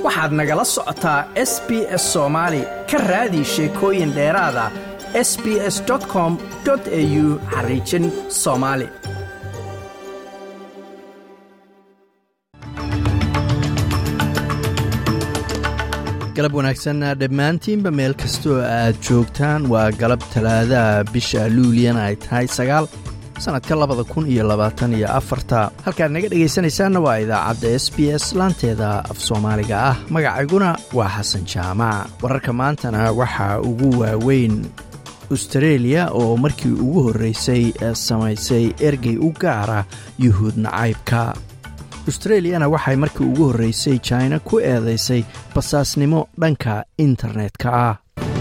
waxaad nagala socotaa s b s soomaali ka raadi sheekooyin dheeraada s b s com au xariijin soomaali galab wanaagsan dhammaantiinba meel kastoo aad joogtaan waa galab talaadaha bisha luuliyana ay tahay sagaal sannadka labada kun iyo labaatan iyo afarta halkaad naga dhegaysanaysaanna waa idaacadda s b s laanteeda af soomaaliga ah magacayguna waa xasan jaamac wararka maantana waxaa ugu waaweyn astareeliya oo markii ugu horreysay samaysay ergey u gaara yuhuud nacaybka astreliyana waxay markii ugu horreysay jina ku eedaysay basaasnimo dhanka internetka ah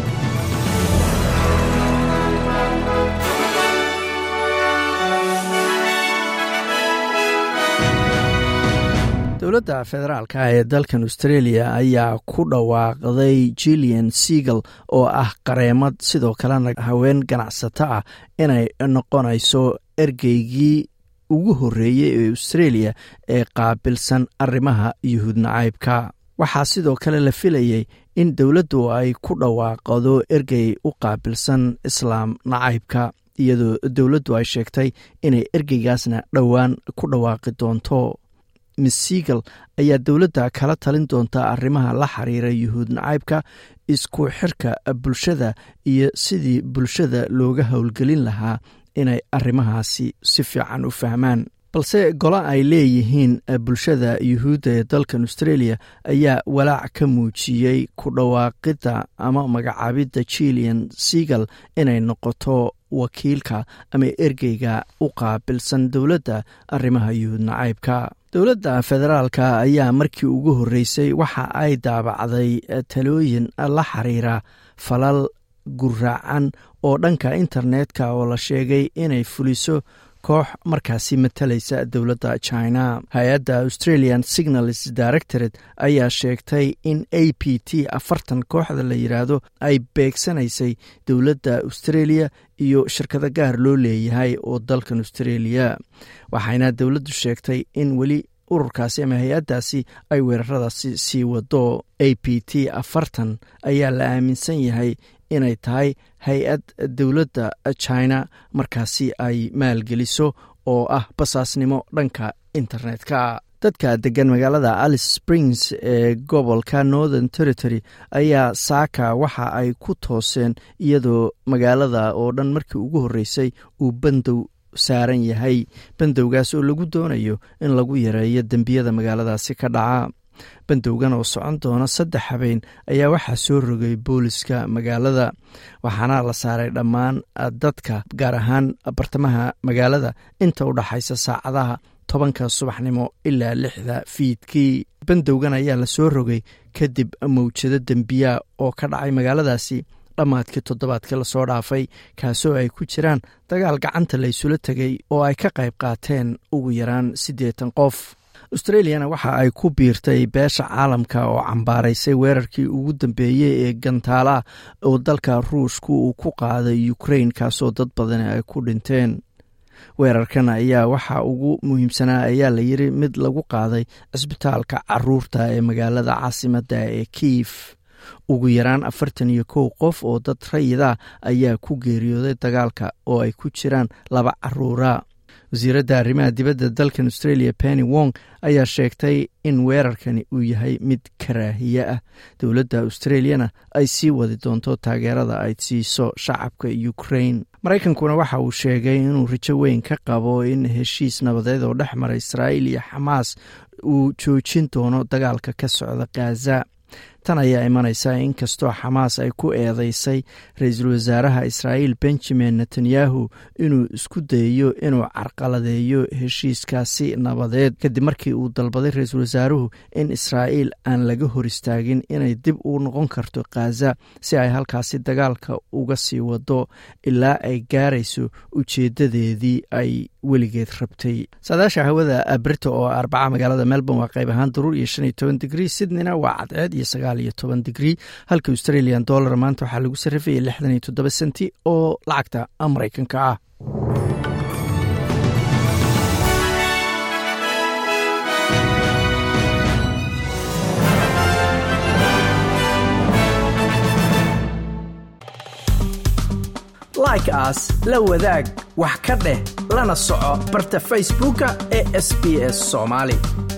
dowladda federaalka ee dalkan australia ayaa ku dhawaaqday jillian seagal oo ah qareemad sidoo kalena haween ganacsato ah inay noqonayso ergeygii ugu horreeyey ee australia ee qaabilsan arrimaha yuhuud nacaybka waxaa sidoo kale la filayey in dowladdu ay ku dhawaaqdo ergey u qaabilsan islaam nacaybka iyadoo dowladdu ay sheegtay inay ergeygaasna dhowaan ku dhawaaqi doonto miss seagal ayaa dowladda kala talin doonta arrimaha la xiriira yuhuud nacaybka isku xirka bulshada iyo sidii bulshada looga howlgelin lahaa inay arrimahaasi si fiican u fahmaan balse golo ay leeyihiin bulshada yuhuudda ee dalkan australia ayaa walaac ka muujiyey ku dhawaaqidda ama magacaabidda jillian seagal inay noqoto wakiilka ama ergeyga u qaabilsan dowladda arrimaha yuhuud nacaybka dowladda federaalka ayaa markii ugu horreysay waxa ay daabacday talooyin la xiriira falal guraacan oo dhanka internetka oo la sheegay inay fuliso koox markaasi matalaysa dowladda china hay-adda australian signals directorate ayaa sheegtay in a p t afartan kooxda la yidhaahdo ay beegsanaysay dowladda australia iyo shirkado gaar loo leeyahay oo dalkan australia waxayna dowladdu sheegtay in weli ururkaasi ama hay-addaasi ay weeraradaasi sii wado a p t afartan ayaa la aaminsan yahay inay tahay hay-ad dowladda china markaasi ay maalgeliso oo ah basaasnimo dhanka internetka dadka degan magaalada alice springs ee gobolka northern territory ayaa saaka waxa ay ku tooseen iyadoo magaalada oo dhan markii ugu horreysay uu bandow saaran yahay bandowgaas oo lagu doonayo in lagu yareeyo dembiyada magaaladaasi ka dhaca bandowgan oo socon doona saddex habeen ayaa waxaa soo rogay booliska magaalada waxaana la saaray dhammaan dadka gaar ahaan bartamaha magaalada inta u dhaxaysa saacadaha tobanka subaxnimo ilaa lixda fiidkii bandowgan ayaa la soo rogay kadib mawjado dembiya oo ka dhacay magaaladaasi dhammaadkii toddobaadkii lasoo dhaafay kaasoo ay ku jiraan dagaal gacanta la ysula tegay oo ay ka qayb qaateen ugu yaraan siddeetan qof australiana waxa ay ku biirtay beesha caalamka oo cambaaraysay weerarkii ugu dambeeyey ee gantaalaha oo dalka ruushku uu ku qaaday ukrain kaasoo dad badani ay ku dhinteen weerarkan ayaa waxa ugu muhiimsanaa ayaa la yiri mid lagu qaaday cisbitaalka caruurta ee magaalada caasimadda ee kiif ugu yaraan afartan iyo kow qof oo dad rayida ayaa ku geeriyooday dagaalka oo ay ku jiraan laba caruura wasiiradda arrimaha dibadda dalkan australia penny wong ayaa sheegtay in weerarkani uu yahay mid karaahiye ah dowladda australiana ay sii wadi doonto taageerada ay siiso shacabka ukrain maraykankuna waxa uu sheegay inuu rajo weyn ka qabo in heshiis nabadeed oo dhex mara israa'iil iyo xamaas uu joojin doono dagaalka ka socda khaza tan ayaa imanaysa inkastoo xamaas ay ku eedeysay ra-iisul wasaaraha israa'iil benjamin netanyahu inuu isku dayayo inuu carqaladeeyo heshiiskaasi nabadeed kadib markii uu dalbaday ra-iisul wasaaruhu in israa'iil aan laga hor istaagin inay dib u noqon karto khaza si ay halkaasi dagaalka uga sii wado ilaa ay gaarayso ujeedadeedii ay weligeed rabtay saadaasha hawada brita oo arbaca magaalada melbourne waa qayb ahaan daruur iyo shan iyo toban digrii sydneyna waa cadceed iyo sagaal iyo toban digrii halka australian dollar maanta waxaa lagu sarrifayay lixdan iyo toddoba senti oo lacagta maraykanka ah like aas la wadaag wax ka dheh lana soco barta facebooka ee sb s soomaali